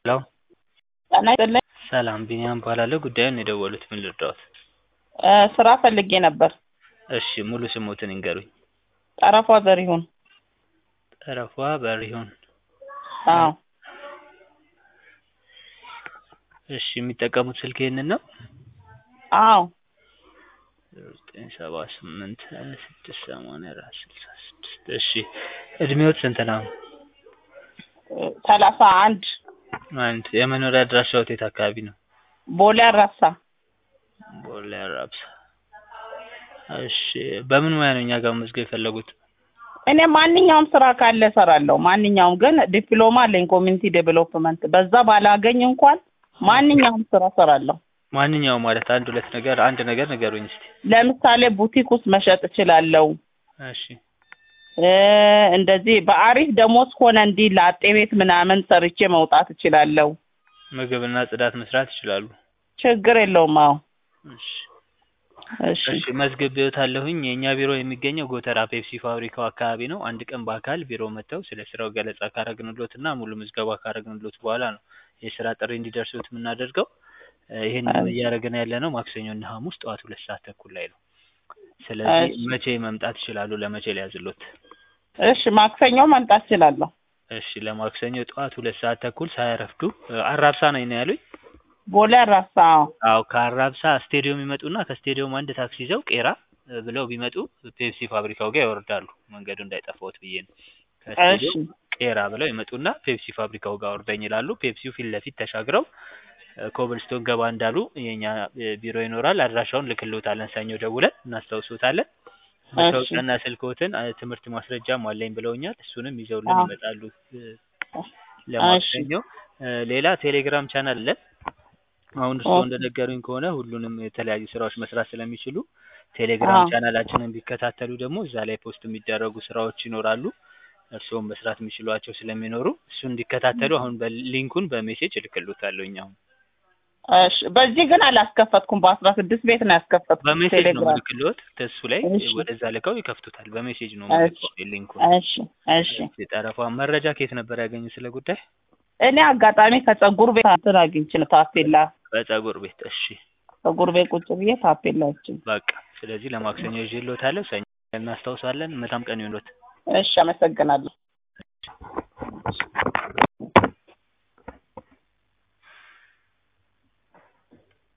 ሄሎ ጤና ይስጥልኝ። ሰላም ቢኒያም እባላለሁ። ጉዳዩን የደወሉት ምን ልርዳዎት? እ ስራ ፈልጌ ነበር። እሺ ሙሉ ስሞትን ይንገሩኝ? ጠረፏ ዘሪሁን። ጠረፏ በሪሁን። አዎ እሺ የሚጠቀሙት ስልክ ይሄንን ነው? አዎ ዘጠኝ ሰባ ስምንት ሀያ ስድስት ሰማንያ አራት ስልሳ ስድስት እሺ እድሜዎት ስንት ነው? ሰላሳ አንድ አንድ የመኖሪያ አድራሻዎት የት አካባቢ ነው? ቦሌ አራብሳ። ቦሌ አራብሳ። እሺ በምን ሙያ ነው እኛ ጋር መመዝገብ የፈለጉት? እኔ ማንኛውም ስራ ካለ እሰራለሁ። ማንኛውም ግን ዲፕሎማ አለኝ ኮሚኒቲ ዴቨሎፕመንት። በዛ ባላገኝ እንኳን ማንኛውም ስራ እሰራለሁ። ማንኛውም ማለት አንድ ሁለት ነገር አንድ ነገር ንገሩኝ እስቲ። ለምሳሌ ቡቲክ ውስጥ መሸጥ እችላለሁ። እሺ እ እንደዚህ በአሪፍ ደሞዝ ሆነ እንዲህ ላጤ ቤት ምናምን ሰርቼ መውጣት እችላለሁ። ምግብና ጽዳት መስራት ይችላሉ? ችግር የለውም። አዎ እሺ እሺ እሺ መዝግቤዎታለሁኝ። የእኛ ቢሮ የሚገኘው ጎተራ ፔፕሲ ፋብሪካው አካባቢ ነው። አንድ ቀን በአካል ቢሮ መጥተው ስለ ስራው ገለጻ ካረግንሎት እና ሙሉ ምዝገባ ካረግንሎት በኋላ ነው የስራ ጥሪ እንዲደርሱት የምናደርገው። እ ይሄንን እያደረግን ያለ ነው ማክሰኞ እና ሐሙስ ጠዋት ሁለት ሰዓት ተኩል ላይ ነው። ስለዚህ እሺ መቼ መምጣት ይችላሉ? ለመቼ ሊያዝሎት? እሺ ማክሰኞ መምጣት እችላለሁ። እሺ ለማክሰኞ ጠዋት ሁለት ሰዓት ተኩል ሳያረፍዱ እ አራብሳ ነኝ ነው ያሉኝ? ቦሌ አራብሳ። አዎ አዎ ከአራብሳ ስቴዲዮም ይመጡና ከስቴዲዮም አንድ ታክሲ ይዘው ቄራ እ ብለው ቢመጡ ፔፕሲ ፋብሪካው ጋር ይወርዳሉ። መንገዱ እንዳይጠፋዎት ብዬ ነው። እሺ ከስቴዲዮም ቄራ ብለው ይመጡና ፔፕሲ ፋብሪካው ጋር አውርደኝ ይላሉ። ፔፕሲው ፊት ለፊት ተሻግረው እ ኮብልስቶን ገባ እንዳሉ የኛ እ ቢሮ ይኖራል። አድራሻውን ልክልዎታለን ሰኞ ደውለን እናስታውሶታለን። እሺ መታወቂያና ስልክዎትን እ ትምህርት ማስረጃም አለኝ ብለውኛል። እሱንም ይዘውልን አዎ ይመጣሉ እ እሺ ለማክሰኞ። እ ሌላ ቴሌግራም ቻናል አለን። አሁን እርስዎ ኦኬ እንደነገሩኝ ከሆነ ሁሉንም የተለያዩ ስራዎች መስራት ስለሚችሉ ቴሌግራም አዎ ቻናላችንን ቢከታተሉ ደግሞ እዛ ላይ ፖስት የሚደረጉ ስራዎች ይኖራሉ። እርስዎም መስራት የሚችሏቸው ስለሚኖሩ እሱን እንዲከታተሉ አሁን በሊንኩን በሜሴጅ እልክልዎታለሁኝ አሁን። እሺ በዚህ ግን አላስከፈትኩም። በአስራ ስድስት ቤት ነው ያስከፈትኩት በሜሴጅ ነው ቴሌግራም። ምልክልዎት። ከእሱ ላይ እሺ ወደዛ ልከው ይከፍቱታል። በሜሴጅ ነው እሺ የምልከው ሊንኩን። እሺ እሺ እሺ ጠረፏ መረጃ ከየት ነበር ያገኙ ስለ ጉዳይ? እኔ አጋጣሚ ከጸጉር ቤት እንትን አግኝቼ ነው ታፔላ በጸጉር ቤት። እሺ ጸጉር ቤት ቁጭ ብዬ ታፔላ አይቼ በቃ ስለዚህ ለማክሰኞ ይዤልዎታለሁ። ሰኞ እናስታውሳለን። መልካም ቀን ይሁንልዎት። እሺ አመሰግናለሁ።